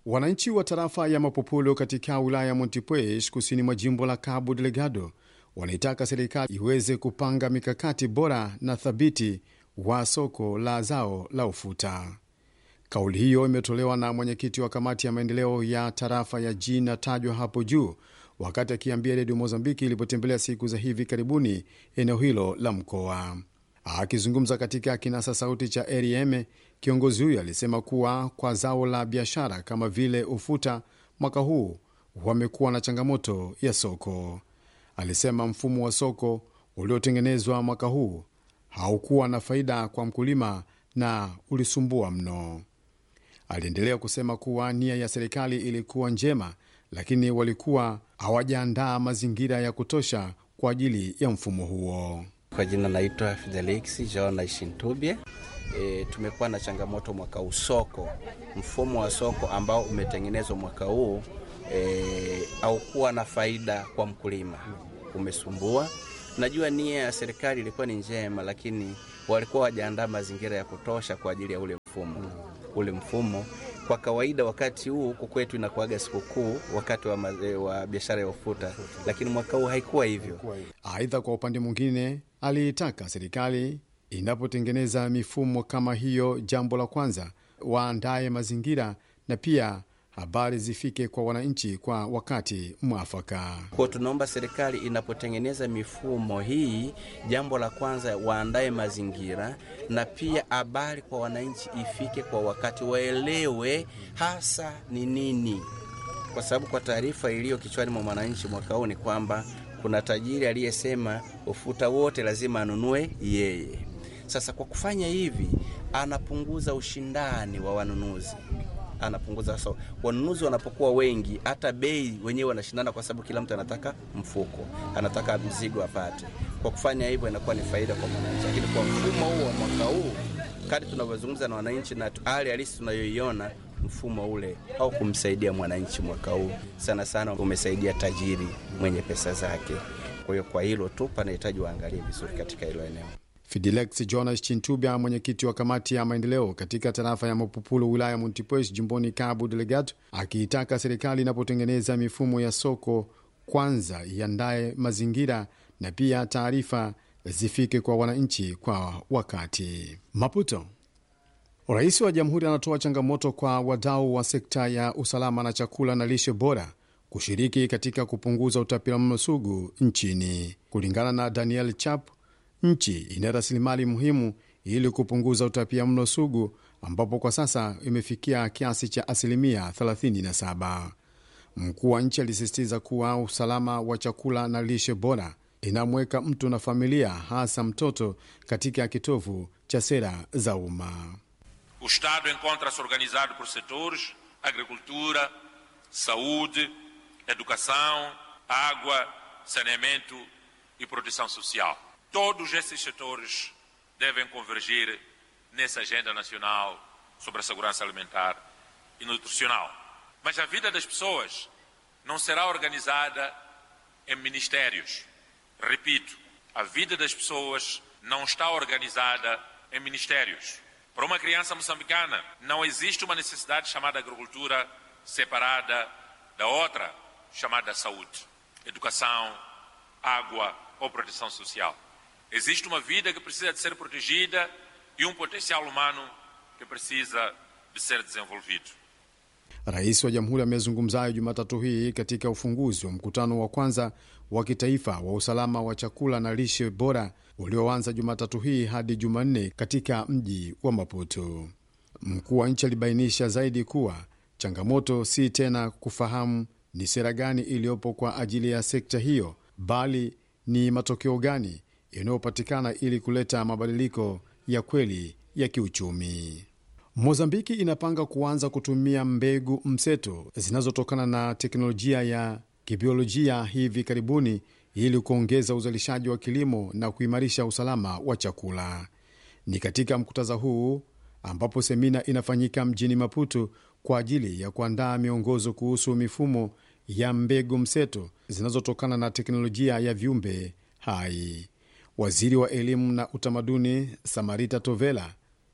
Wananchi wa tarafa ya Mapopolo katika wilaya ya Montepuez kusini mwa jimbo la Cabo Delgado wanaitaka serikali iweze kupanga mikakati bora na thabiti wa soko la zao la ufuta. Kauli hiyo imetolewa na mwenyekiti wa kamati ya maendeleo ya tarafa ya G inatajwa hapo juu wakati akiambia redio Mozambiki ilipotembelea siku za hivi karibuni eneo hilo la mkoa. Akizungumza katika kinasa sauti cha REM, kiongozi huyo alisema kuwa kwa zao la biashara kama vile ufuta, mwaka huu wamekuwa na changamoto ya soko. Alisema mfumo wa soko uliotengenezwa mwaka huu haukuwa na faida kwa mkulima na ulisumbua mno. Aliendelea kusema kuwa nia ya serikali ilikuwa njema, lakini walikuwa hawajaandaa mazingira ya kutosha kwa ajili ya mfumo huo. Kwa jina naitwa Fidelix Jona Shintubye. E, tumekuwa na changamoto mwaka huu soko, mfumo wa soko ambao umetengenezwa mwaka huu e, haukuwa na faida kwa mkulima, umesumbua. Najua nia ya serikali ilikuwa ni njema, lakini walikuwa wajaandaa mazingira ya kutosha kwa ajili ya ule mfumo. Ule mfumo kwa kawaida wakati huu huku kwetu inakuaga sikukuu wakati wa, wa biashara ya ufuta, lakini mwaka huu haikuwa hivyo. Aidha, kwa upande mwingine, aliitaka serikali inapotengeneza mifumo kama hiyo, jambo la kwanza waandaye mazingira na pia habari zifike kwa wananchi kwa wakati mwafaka. Kwa tunaomba serikali inapotengeneza mifumo hii, jambo la kwanza waandae mazingira na pia habari kwa wananchi ifike kwa wakati, waelewe hasa ni nini, kwa sababu kwa taarifa iliyo kichwani mwa mwananchi mwaka huu ni kwamba kuna tajiri aliyesema ufuta wote lazima anunue yeye. Sasa kwa kufanya hivi, anapunguza ushindani wa wanunuzi anapunguza so, wanunuzi wanapokuwa wengi, hata bei wenyewe wanashindana, kwa sababu kila mtu anataka mfuko, anataka mzigo apate. Kwa kufanya hivyo, inakuwa ni faida kwa mwananchi. Lakini kwa mfumo huu wa mwaka huu, kadi tunavyozungumza na wananchi na hali halisi tunayoiona, mfumo ule au kumsaidia mwananchi mwaka huu, sana sana umesaidia tajiri mwenye pesa zake. Kwa hiyo kwa hilo tu panahitaji waangalie vizuri katika hilo eneo. Fidilex Jonas Chintubya, mwenyekiti wa kamati ya maendeleo katika tarafa ya Mapupulo, wilaya ya Montepuez, jimboni Cabo Delgado, akiitaka serikali inapotengeneza mifumo ya soko kwanza iandaye mazingira na pia taarifa zifike kwa wananchi kwa wakati. Maputo, rais wa jamhuri anatoa changamoto kwa wadau wa sekta ya usalama na chakula na lishe bora kushiriki katika kupunguza utapiamlo sugu nchini. Kulingana na Daniel Chap, nchi ina rasilimali muhimu ili kupunguza utapia mlo sugu ambapo kwa sasa imefikia kiasi cha asilimia 37. Mkuu wa nchi alisisitiza kuwa usalama wa chakula na lishe bora inamweka mtu na familia, hasa mtoto, katika kitovu cha sera za umma. O Estado encontra-se organizado por setores: agricultura, saúde, educação, água, saneamento e proteção social. Todos esses setores devem convergir nessa agenda nacional sobre a segurança alimentar e nutricional. Mas a vida das pessoas não será organizada em ministérios. Repito, a vida das pessoas não está organizada em ministérios. Para uma criança moçambicana, não existe uma necessidade chamada agricultura separada da outra, chamada saúde, educação, água ou proteção social. Existe uma vida que precisa de ser protegida e um potencial humano que precisa de ser desenvolvido. Rais wa Jamhuri amezungumza hayo Jumatatu hii katika ufunguzi wa mkutano wa kwanza wa kitaifa wa usalama wa chakula na lishe bora ulioanza Jumatatu hii hadi Jumanne katika mji wa Maputo. Mkuu wa nchi alibainisha zaidi kuwa changamoto si tena kufahamu ni sera gani iliyopo kwa ajili ya sekta hiyo, bali ni matokeo gani yanayopatikana ili kuleta mabadiliko ya kweli ya kiuchumi. Mozambiki inapanga kuanza kutumia mbegu mseto zinazotokana na teknolojia ya kibiolojia hivi karibuni ili kuongeza uzalishaji wa kilimo na kuimarisha usalama wa chakula. Ni katika mkutadha huu ambapo semina inafanyika mjini Maputo kwa ajili ya kuandaa miongozo kuhusu mifumo ya mbegu mseto zinazotokana na teknolojia ya viumbe hai. Waziri wa elimu na utamaduni Samarita Tovela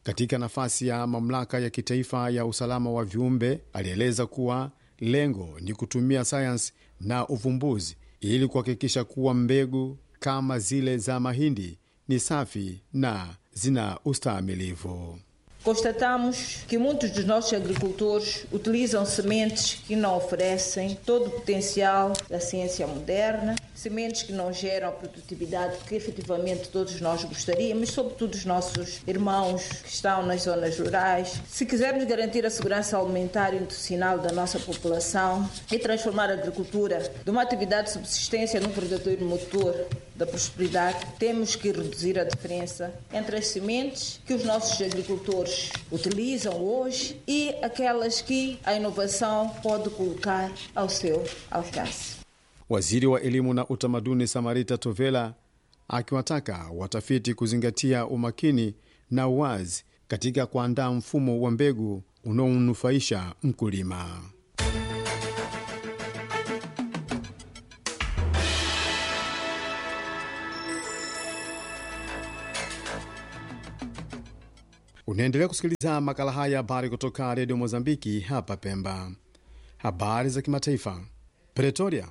katika nafasi ya mamlaka ya kitaifa ya usalama wa viumbe alieleza kuwa lengo ni kutumia sayansi na uvumbuzi ili kuhakikisha kuwa mbegu kama zile za mahindi ni safi na zina ustahimilivu. Constatamos que muitos dos nossos agricultores utilizam sementes que não oferecem todo o potencial da ciência moderna, sementes que não geram a produtividade que efetivamente todos nós gostaríamos, sobretudo os nossos irmãos que estão nas zonas rurais. Se quisermos garantir a segurança alimentar e nutricional da nossa população e transformar a agricultura de uma atividade de subsistência num verdadeiro motor da prosperidade, temos que reduzir a diferença entre as sementes que os nossos agricultores utilizam hoje e aquelas que a inovação pode colocar ao seu alcance. Waziri wa elimu na utamaduni Samarita Tovela akiwataka watafiti kuzingatia umakini na uwazi katika kuandaa mfumo wa mbegu unaomnufaisha mkulima. Unaendelea kusikiliza makala haya habari kutoka redio Mozambiki hapa Pemba. Habari za kimataifa. Pretoria,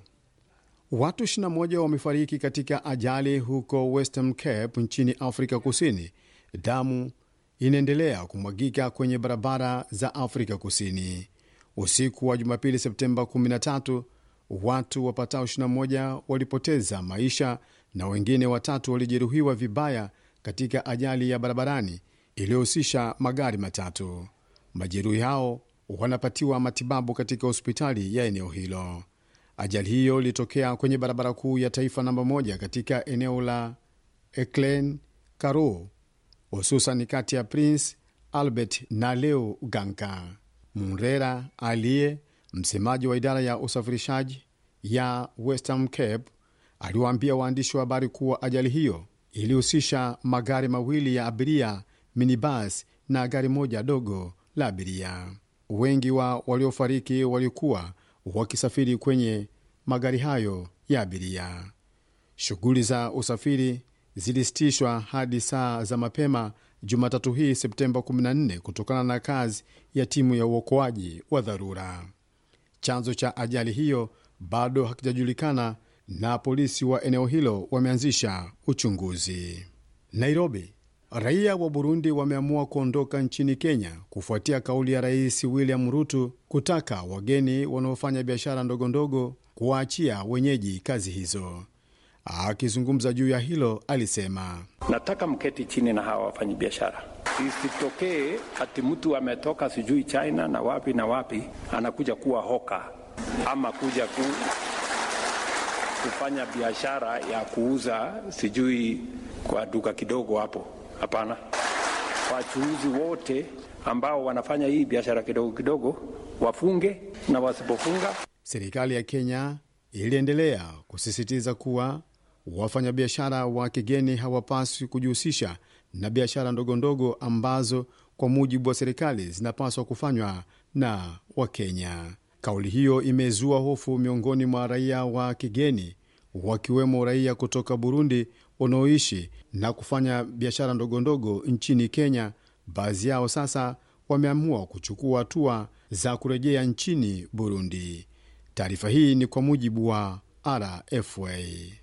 watu 21 wamefariki katika ajali huko Western Cape nchini Afrika Kusini. Damu inaendelea kumwagika kwenye barabara za Afrika Kusini. Usiku wa Jumapili, Septemba 13, watu wapatao 21 walipoteza maisha na wengine watatu walijeruhiwa vibaya katika ajali ya barabarani iliyohusisha magari matatu. Majeruhi hao wanapatiwa matibabu katika hospitali ya eneo hilo. Ajali hiyo ilitokea kwenye barabara kuu ya taifa namba moja katika eneo la Eclen Karoo, hususan kati ya Prince Albert na Leo Ganka. Murera aliye msemaji wa idara ya usafirishaji ya Western Cape aliwaambia waandishi wa habari kuwa ajali hiyo ilihusisha magari mawili ya abiria minibus na gari moja dogo la abiria. Wengi wa waliofariki walikuwa wakisafiri kwenye magari hayo ya abiria. Shughuli za usafiri zilisitishwa hadi saa za mapema Jumatatu hii Septemba 14 kutokana na kazi ya timu ya uokoaji wa dharura. Chanzo cha ajali hiyo bado hakijajulikana na polisi wa eneo hilo wameanzisha uchunguzi. Nairobi, Raia wa Burundi wameamua kuondoka nchini Kenya kufuatia kauli ya Rais William Ruto kutaka wageni wanaofanya biashara ndogondogo kuwaachia wenyeji kazi hizo. Akizungumza juu ya hilo, alisema nataka mketi chini na hawa wafanyi biashara, isitokee ati mtu ametoka sijui China na wapi na wapi anakuja kuwa hoka ama kuja ku, kufanya biashara ya kuuza sijui kwa duka kidogo hapo. Hapana, wachuuzi wote ambao wanafanya hii biashara kidogo kidogo wafunge, na wasipofunga. Serikali ya Kenya iliendelea kusisitiza kuwa wafanyabiashara wa kigeni hawapaswi kujihusisha na biashara ndogondogo ambazo kwa mujibu wa serikali zinapaswa kufanywa na Wakenya. Kauli hiyo imezua hofu miongoni mwa raia wa kigeni wakiwemo raia kutoka Burundi wanaoishi na kufanya biashara ndogondogo nchini Kenya. Baadhi yao sasa wameamua kuchukua hatua za kurejea nchini Burundi. Taarifa hii ni kwa mujibu wa RFA.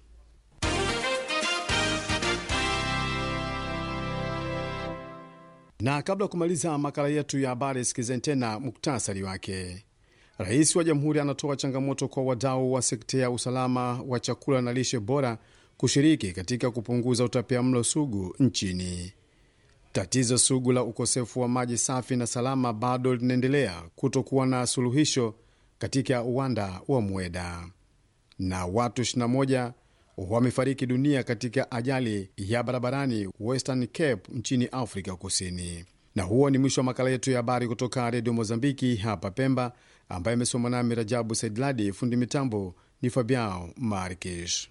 Na kabla ya kumaliza makala yetu ya habari, sikizeni tena muktasari wake. Rais wa Jamhuri anatoa changamoto kwa wadau wa sekta ya usalama wa chakula na lishe bora kushiriki katika kupunguza utapiamlo sugu nchini. Tatizo sugu la ukosefu wa maji safi na salama bado linaendelea kutokuwa na suluhisho katika uwanda wa Mweda, na watu 21 wamefariki dunia katika ajali ya barabarani Western Cape nchini Afrika Kusini. Na huo ni mwisho wa makala yetu ya habari kutoka Redio Mozambiki hapa Pemba, ambaye amesoma nami Rajabu Saidladi. Fundi mitambo ni Fabiao Markish.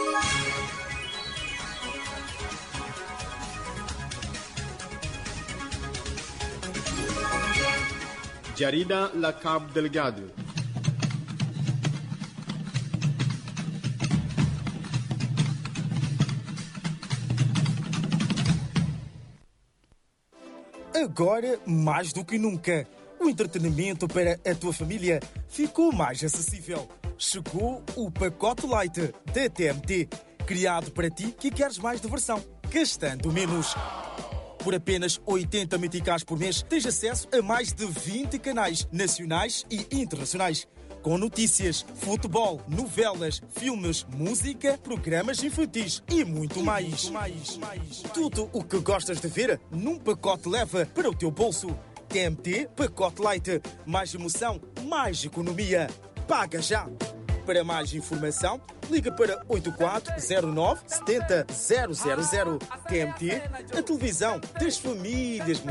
Jarida la Cabo Delgado. agora mais do que nunca. O entretenimento para a tua família ficou mais acessível. Chegou o pacote Light da TMT, criado para ti que queres mais diversão, gastando menos. Por apenas 80 meticais por mês, tens acesso a mais de 20 canais nacionais e internacionais. Com notícias, futebol, novelas, filmes, música, programas infantis e muito mais. Tudo o que gostas de ver num pacote leva para o teu bolso. TMT Pacote Light. Mais emoção, mais economia. Paga já! Para mais informação, liga para 8409 70 000. TMT, a televisão das famílias